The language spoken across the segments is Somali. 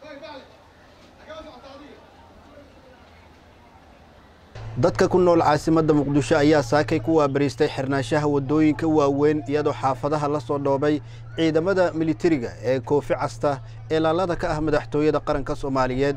dadka ku nool caasimadda muqdisho ayaa saakay ku waabariistay xirnaanshaha waddooyinka waaweyn iyadoo xaafadaha la soo dhoobay ciidamada militariga ee koofi casta ee laalada ka ah madaxtooyada qaranka soomaaliyeed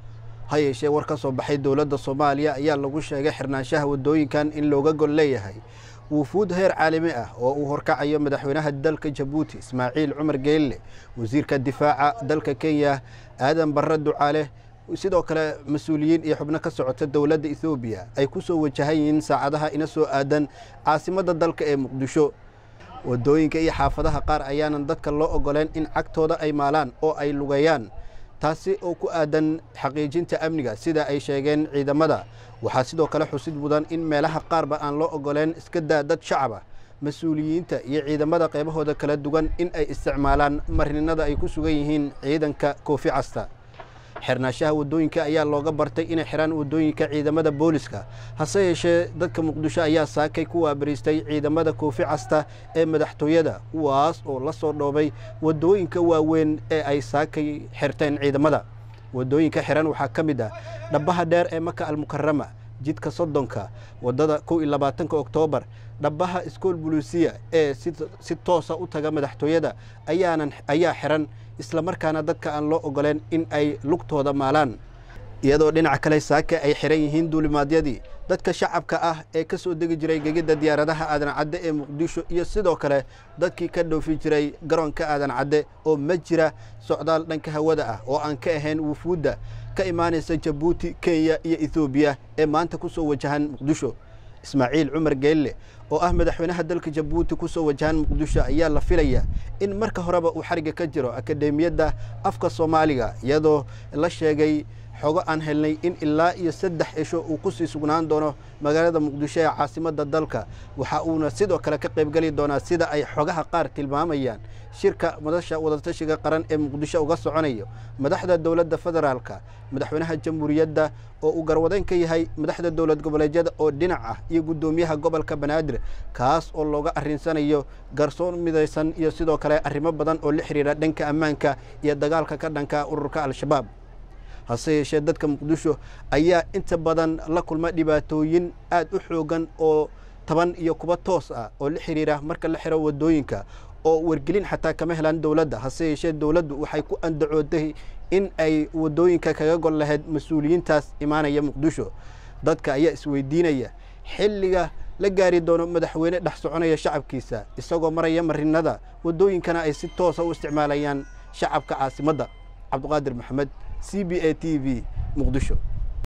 ha yeeshee war ka soo baxay dowladda soomaaliya ayaa lagu sheegay xirnaanshaha waddooyinkan in looga gol leeyahay wufuud heer caalami ah oo uu horkacayo madaxweynaha dalka jabuuti ismaaciil cumar geelle wasiirka difaaca dalka kenya aadan barre ducaale sidoo kale mas-uuliyiin iyo xubno ka socota dowladda ethoobiya ay ku soo wajahan yihiin saacadaha ina soo aadan caasimadda dalka ee muqdisho waddooyinka iyo xaafadaha qaar ayaanan dadka loo ogoleen in cagtooda ay maalaan oo ay lugeeyaan taasi oo ku aadan xaqiijinta amniga sida ay sheegeen ciidamada waxaa sidoo kale xusid mudan in meelaha qaarba aan loo ogoleen iska daa dad shacaba mas-uuliyiinta iyo ciidamada qaybahooda kala duwan in ay isticmaalaan marininada ay ku sugan yihiin ciidanka koofi casta xirnaashaha waddooyinka ayaa looga bartay inay xiraan waddooyinka ciidamada booliska hase yeeshee dadka muqdisho ayaa saakay ku waabariistay ciidamada koofi casta ee madaxtooyada kuwaas oo la soo dhoobay waddooyinka waaweyn ee ay saakay xirteen ciidamada waddooyinka xiran waxaa ka mid ah dhabbaha dheer ee maka almukarama jidka soddonka waddada kow iyo labaatanka oktoobar dhabbaha iskool buluusiya ee si toosa u taga madaxtooyada ayaanan ayaa xiran islamarkaana dadka aan loo ogoleen in ay lugtooda maalaan iyadoo dhinaca kale saaka ay xiran yihiin duulimaadyadii dadka shacabka ah ee ka soo degi jiray gegidda diyaaradaha aadan cadde ee muqdisho iyo sidoo kale dadkii ka dhoofi jiray garoonka aadan cadde oo ma jira socdaal dhanka hawada ah oo aan ka ahayn wufuudda ka imaanaysa jabuuti kenya iyo ethoobiya ee maanta ku soo wajahan muqdisho ismaaciil cumar geelle oo ah madaxweynaha dalka jabuuti ku soo wajahan muqdisho ayaa la filaya in marka horeba uu xariga ka jiro akademiyadda afka soomaaliga iyadoo la sheegay xogo aan helnay in ilaa iyo saddex cisho uu ku sii sugnaan doono magaalada muqdisho ee caasimadda dalka waxa uuna sidoo kale ka qaybgeli doonaa sida ay xogaha qaar tilmaamayaan shirka madasha wadatashiga qaran ee muqdisho uga soconayo madaxda dowladda federaalka madaxweynaha jamhuuriyadda oo uu garwadeyn ka yahay madaxda dowlad goboleedyada oo dhinac ah iyo guddoomiyaha gobolka banaadir kaas oo looga arrinsanayo garsoon midaysan iyo sidoo kale arrimo badan oo la xiriira dhanka ammaanka iyo dagaalka ka dhanka ururka al-shabaab hase yeeshee dadka muqdisho ayaa inta badan la kulma dhibaatooyin aad u xoogan oo taban iyo kuba toos ah oo la xiriira marka la xiro waddooyinka oo wargelin xataa kama helaan dowladda hase yeeshee dowladdu waxay ku andacooday in ay waddooyinka kaga gol lahayd mas-uuliyiintaas imaanaya muqdisho dadka ayaa isweydiinaya xilliga la gaari doono madaxweyne dhex soconaya shacabkiisa isagoo maraya marinada waddooyinkana ay si toosa u isticmaalayaan shacabka caasimadda cabduqaadir maxamed c b a t v muqdisho